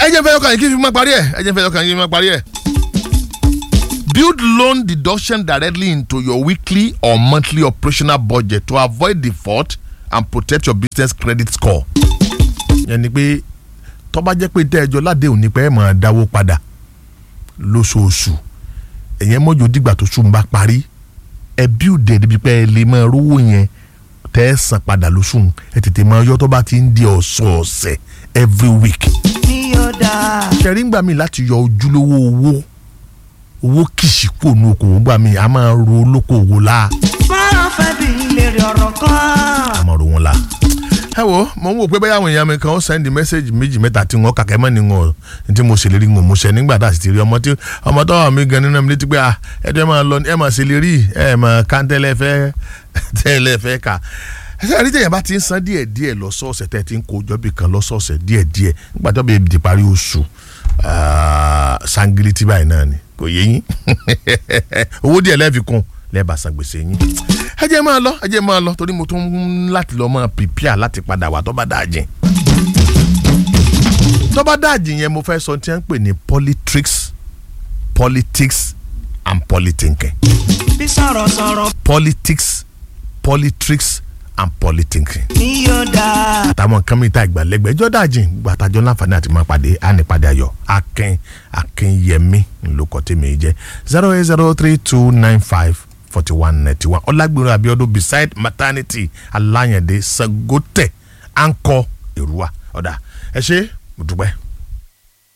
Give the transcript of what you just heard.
ẹ jẹ́ fẹ́ yọkàn yìí kí n fi máa parí ẹ̀ ẹ jẹ́ fẹ́ yọkàn yìí kí n fi máa parí ẹ̀. build loan deduction directly into your weekly or monthly operational budget to avoid default and protect your business credit score. yẹn ni pé tó bá jẹ́ pé tẹ́ ẹjọ́ ládéhùn ni pé ẹ máa dáwó padà lóṣooṣù ẹ̀yẹn mọ́jọ́ dìgbà tó sùn bá parí ẹ build ẹ̀ débi pé ẹ lè máa rówó yẹn tẹ́ ẹ san padà lóṣù ẹ tètè máa yọ tó bá ti ń di ọ̀sọ̀ọ̀sẹ̀ every week. ní yóò dáa. ṣẹ̀rí ń gbà mí láti yọ ojúlówó owó owó kìsì kò nu okòwò gbà mí a máa ro olókoòwò la fọ́nrán fẹ́ bí lèrè ọ̀rọ̀ kan. a máa ro wọn la. ẹ wo mo ń wò pé bẹ́ẹ̀ àwọn èèyàn mi kan ó sẹ́ndì mẹ́sẹ̀gì méjì mẹ́ta tí wọ́n kàkẹ́ mọ́ ni wọn tí mo ṣèlérí wọn mo ṣe nígbà tá a sì ti rí ọmọ tí ọmọ tó wà mí gan nínú mi létí pé ah ẹ jẹ́ máa lọ ẹ máa ṣèlérí ẹ máa kántẹ́lẹ̀ fẹ́ tẹ́lẹ̀ fẹ́ kà ẹsẹ̀ àríjẹ́ yẹn bá ti ń san díẹ̀ díẹ̀ lọ́sọ̀ọ̀sẹ̀ tẹ́ ti ń kó ọjọ́ bì kan lọ́sọ̀ọ̀sẹ̀ díẹ̀ díẹ̀ nígbà tó bẹ̀ di parí oṣù ah, sangiliti báyìí náà ni kò yé yín owó díẹ̀ lẹ́ẹ̀fi kún lẹ́ẹ̀bà san gbèsè yín ẹ jẹ́ máa lọ ẹ jẹ́ máa lọ torí mo tún ń láti lọ máa pìpìà láti padà wá tó bá dáa jìn tó bá dáa jìn yẹn mo fẹ́ sọ tí wọ́n ń pè ní politics politics and politinking bí sọ̀rọ̀sọ̀rọ̀ politics politics and politinking ní yóò dáa. àtàwọn nǹkan mi ta ìgbàlẹ́gbẹ̀ ẹjọ́ dàjìn gbàtàjọ́ láǹfààní àti máa pàdé ànípàdé ayọ̀ akin akinyẹmí ńlọkọ tèmi jẹ́ zero eight zero three two nine five forty one ninety one ọlágbèrè abiodun beside maternity alayande sagote anko èrúwà ọ̀dà ẹ ṣe mo dúpẹ́.